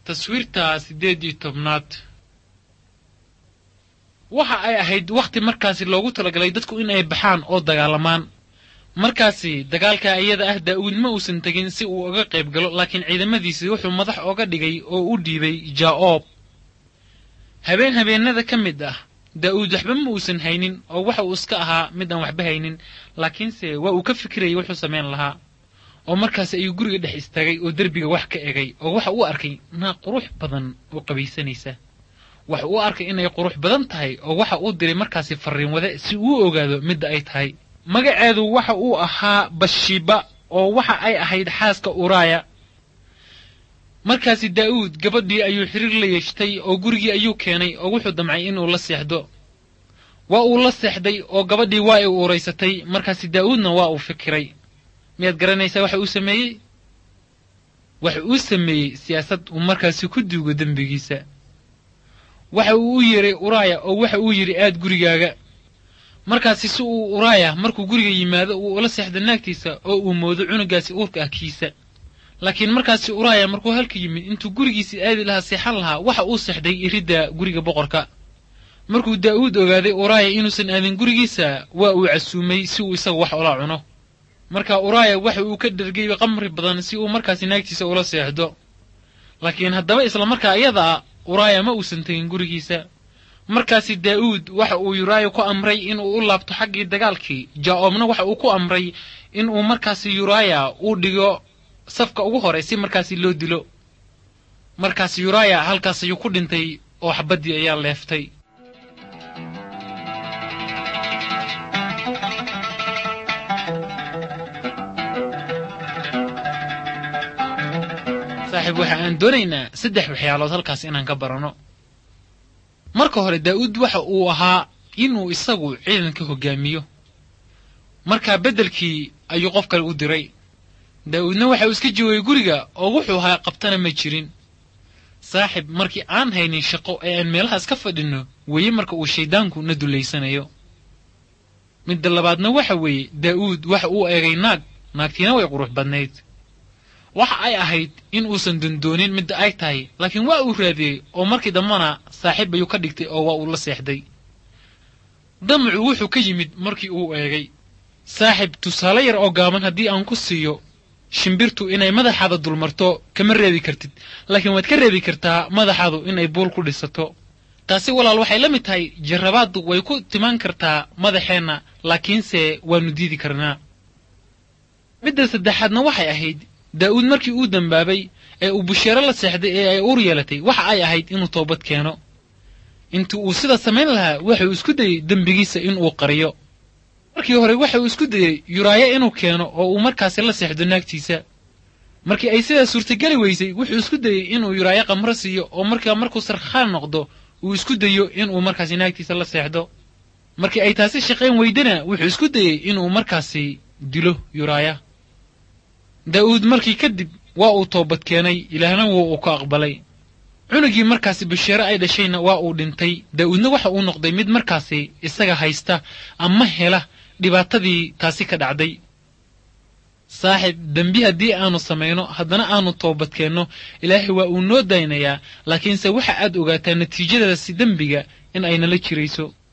taswiirta siddeed iyo tobnaad waxa ay ahayd wakhti markaasi loogu talagalay dadku in ay baxaan oo dagaalamaan markaasi dagaalka iyada ah daa'uud ma uusan tegin si uu uga qayb galo laakiin ciidamadiisii wuxuu madax oga dhigay oo u dhiibay jaa'oob habeen habeennada ka mid ah daa'uud waxba ma uusan haynin oo waxa uu iska ahaa mid aan waxba haynin laakiinse waa uu ka fikirayay wuxuu samayn lahaa oo markaasi ayuu guriga dhex istaagay oo derbiga wax ka egay oo waxa uu arkay naag qurux badan oo qabaysanaysa waxa uu arkay inay qurux badan tahay oo waxa uu diray markaasi farriin wade si uu ogaado midda ay tahay magaceedu waxa uu ahaa bashiba oo waxa ay ahayd xaaska uraaya markaasi daa'uud gabadhii ayuu xiriir la yeeshtay oo gurigii ayuu keenay oo wuxuu damcay inuu la seexdo waa uu la seexday oo gabadhii waa ay uuraysatay markaasi daa'uudna waa uu fikiray miyaad garanaysaa waxa uu sameeyey waxa uu sameeyey siyaasad uu markaasi ku duugo dembigiisa waxa uu u yeeray uraaya oo waxa uu yidhi aad gurigaaga markaasi si uu uraaya markuu guriga yimaado uu ula seexdo naagtiisa oo uu moodo cunugaasi uurka ah kiisa laakiin markaasi uraaya markuu halka yimid intuu gurigiisii aadi lahaa seexan lahaa waxa uu seexday iridda guriga boqorka markuu daa'uud ogaaday uraaya inuusan aadin gurigiisa waa uu casuumay si uu isaga wax ula cuno marka uraaya waxa uu ka dhergay qamri badan si uu markaasi naagtiisa ula seexdo laakiin haddaba isla markaa iyada ah uraaya ma uusan tegin gurigiisa markaasi daa'uud waxa uu yuraaya ku amray inuu u laabto xaggii dagaalkii jaa-oobna waxa uu ku amray inuu markaasi yuraaya uu dhigo safka ugu hore si markaasi loo dilo markaasi yuraaya halkaas ayuu ku dhintay oo xabaddii ayaa leeftay saaxiib waxa aan doonaynaa saddex waxyaalood halkaas inaan ka baranno marka hore daa'uud waxa uu ahaa inuu isagu ciidanka hoggaamiyo markaa beddelkii ayuu qof kale u diray daa'uudna waxa uu iska joogay guriga oo wuxuu ahaa qabtana ma jirin saaxib markii aan haynin shaqo ee aan meelahaas ka fadhinno weeye marka uu shayddaanku na dullaysanayo midda labaadna waxa weeye daa'uud waxa uu eegay naag naagtiina way qurux badnayd waxa ay ahayd in uusan dondoonin midda ay tahay laakiin waa uu raadiyey oo markii dambana saaxiib ayuu ka dhigtay oo waa uu la seexday damacu wuxuu ka yimid markii uu eegay saaxib tusaale yar oo gaaban haddii aan ku siiyo shimbirtu inay madaxaada dulmarto kama reebi kartid laakiin waad ka reebi kartaa madaxaadu inay buul ku dhisato taasi walaal waxay la mid tahay jarrabaaddu way ku timaan kartaa madaxeenna laakiinse waannu diidi karnaa midda saddexaadna waxay ahayd daa'uud markii uu dembaabay ee uu busheero la seexday ee ay uur yeelatay waxa ay ahayd inuu toobad keeno intii uu sida samayn lahaa waxauu isku dayey dembigiisa inuu qariyo markii hore waxa uu isku dayey yuraayo inuu keeno oo uu markaasi la seexdo naagtiisa markii ay sidaa suurtageli weysay wuxuu isku dayey inuu yuraayo qamro siiyo oo markaa markuu sarkhaan noqdo uu isku dayo inuu markaasi naagtiisa la seexdo markii ay taasi shaqayn weydana wuxuu isku dayey inuu markaasi dilo yuraaya daa'uud markii kadib waa uu toobad keenay ilaahna wuu uu ka aqbalay cunugii markaasi basheere ay dhashayna waa uu dhintay daa'uudna waxa uu noqday mid markaasi isaga haysta ama hela dhibaatadii taasi ka dhacday saaxib dembi haddii aanu samayno haddana aanu toobad keenno ilaahay waa uu noo daynayaa laakiinse waxa aad ogaataa natiijadaasi dembiga in ay nala jirayso